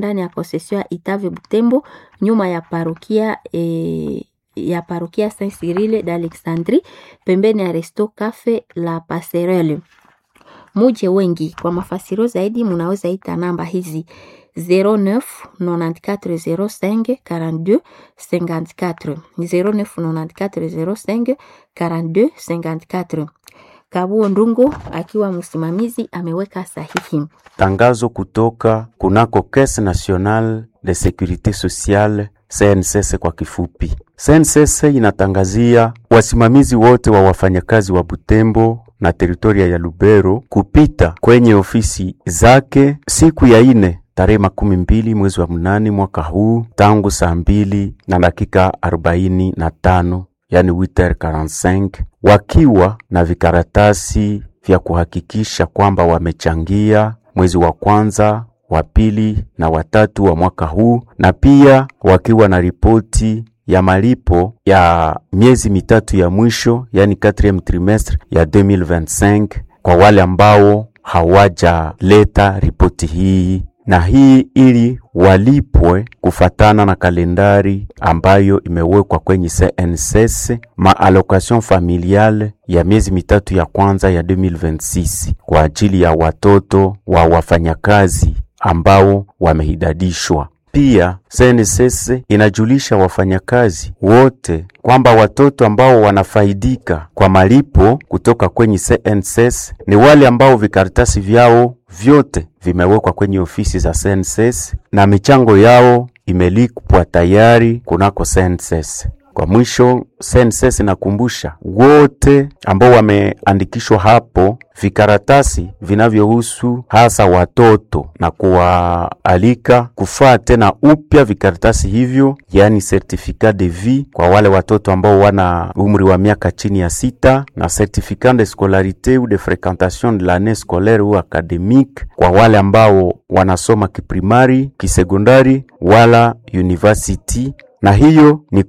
ndani ya konsesio ya Itave Butembo, nyuma ya parokia e, ya parokia Saint Cyrille d'Alexandrie, pembeni ya Resto Cafe La Passerelle. Muje wengi. Kwa mafasirio zaidi, munaweza ita namba hizi 09 94 05 42 54 09 94 05 42 54. Kabuo Ndungu akiwa msimamizi ameweka sahihi. Tangazo kutoka kunako Caisse Nationale de Securite Sociale CNSS kwa kifupi. CNSS inatangazia wasimamizi wote wa wafanyakazi wa Butembo na teritoria ya Lubero kupita kwenye ofisi zake siku ya ine tarehe makumi mbili mwezi wa mnane mwaka huu tangu saa mbili na dakika arobaini na tano yani 8h45 wakiwa na vikaratasi vya kuhakikisha kwamba wamechangia mwezi wa kwanza wa pili na watatu wa mwaka huu na pia wakiwa na ripoti ya malipo ya miezi mitatu ya mwisho yani 4 trimestre ya 2025 kwa wale ambao hawajaleta ripoti hii na hii ili walipwe kufatana na kalendari ambayo imewekwa kwenye CNSS maallocation familiale ya miezi mitatu ya kwanza ya 2026 kwa ajili ya watoto wa wafanyakazi ambao wamehidadishwa. Pia CNSS inajulisha wafanyakazi wote kwamba watoto ambao wanafaidika kwa malipo kutoka kwenye CNSS ni wale ambao vikaratasi vyao vyote vimewekwa kwenye ofisi za CNSS na michango yao imelipwa tayari kunako CNSS. Kwa mwisho, CNSS inakumbusha wote ambao wameandikishwa hapo vikaratasi vinavyohusu hasa watoto na kuwaalika kufaa tena upya vikaratasi hivyo, yaani certificat de vie kwa wale watoto ambao wana umri wa miaka chini ya sita na certificat de scolarité ou de fréquentation de l'année scolaire ou académique kwa wale ambao wanasoma kiprimari, kisekondari wala university na hiyo ni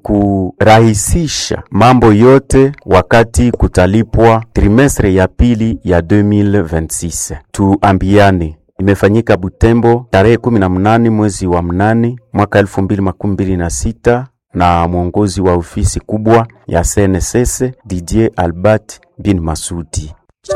kurahisisha mambo yote wakati kutalipwa trimestre ya pili ya 2026. Tuambiane, imefanyika Butembo tarehe 18 mwezi wa mnane mwaka 2026 na mwongozi wa ofisi kubwa ya CNSS Didier Albert bin Masudi.